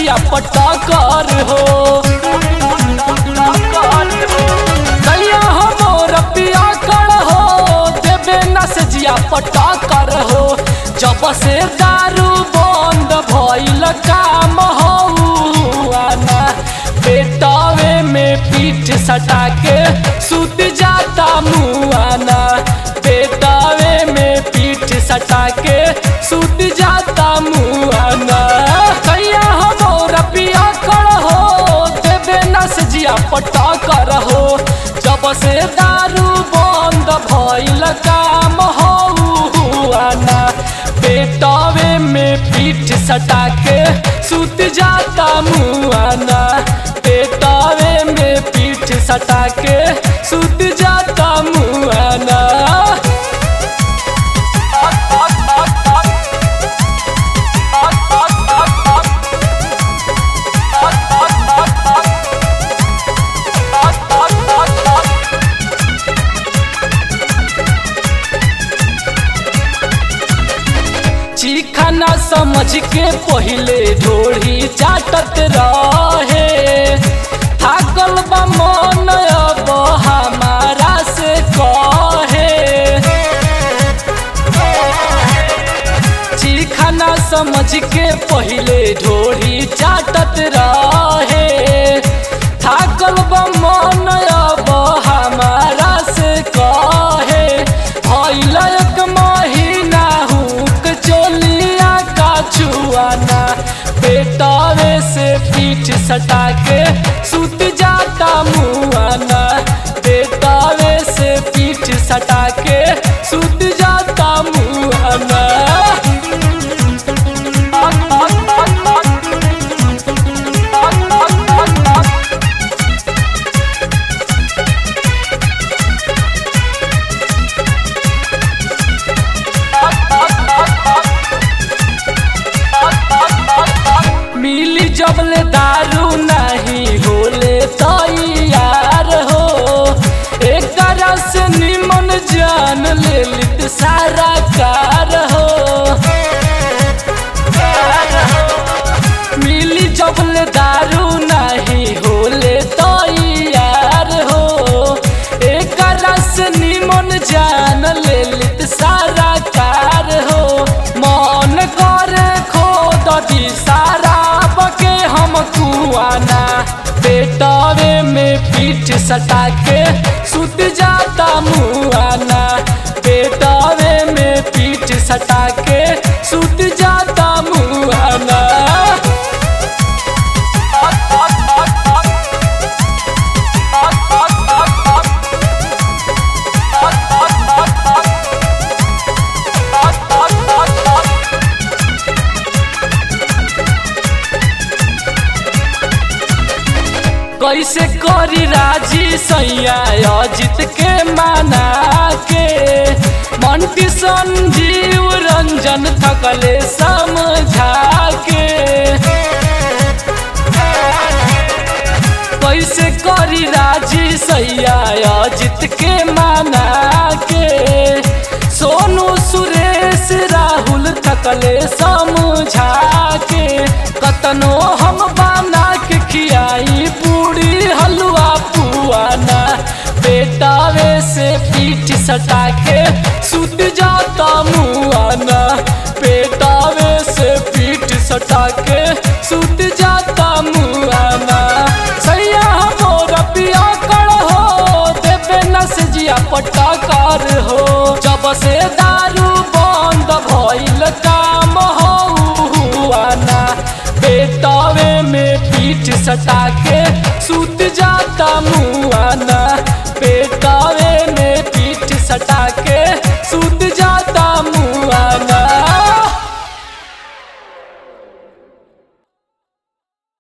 जिया पटकर हो दैया हमर पिया कर हो देवे न से जिया पटकर हो जब से दारू बंद भइल काम हौआना पेटवे में पीठ सटा के सुत जाता मुआना पेटवे में पीठ सटा के सुत जाता मुआना कैया हमर पिया कर हो देवे न से जिया पटा कर हो जब से दारू बंद भइल काम हौआना पेटवे में पीठ सटा के सुत जाता मुआना पेटवे में पीठ सटा के सुत जाता मुआना चिखाना समझ के पहिले ढोढ़ी चाटत रहे थाकल बा मन अब हमारा से कहे चिखाना समझ के पहिले ढोढ़ी चाटत रहे थाकल बा मन अब हमारा से कहे भइल एक महीना हुक चोलिया का छुआना पेटवे से पीठ सटा के सुत जाता मुआना पेटवे से पीठ सटा के सुत जाता मुआना मिली जबले दारू नहीं होले तैयार हो एक से निमन जान ले लित सारा कार हो मिली जबले दारू नहीं होले तैयार हो एक से निमन जान ले लित सारा कार हो मन करे खोद दी सारा बके हम कुआना पेटवे में पीठ सटा के सुत जाता मुआना पेटवे में पीठ सटा के सुत जाता मुआना कैसे करी राजी सैया अजित के माना के मंटी संजीव रंजन थकले समझा के कैसे करी राजी सैया अजित के माना के सोनू सुरेश राहुल थकले समझा के कतनो हम बना के खियाई पूरी हलवा पुआना बेटावे से पीठ सटा के सुत जाता मुआना पेटावे से पीठ सटा के सुत जाता मुआना सैया हमोर पिया कर हो देवे न से जिया पटाकार हो जब से दारू बंद भइल काम हौआना पेटवे में पीठ सटा के सुत जाता मुआना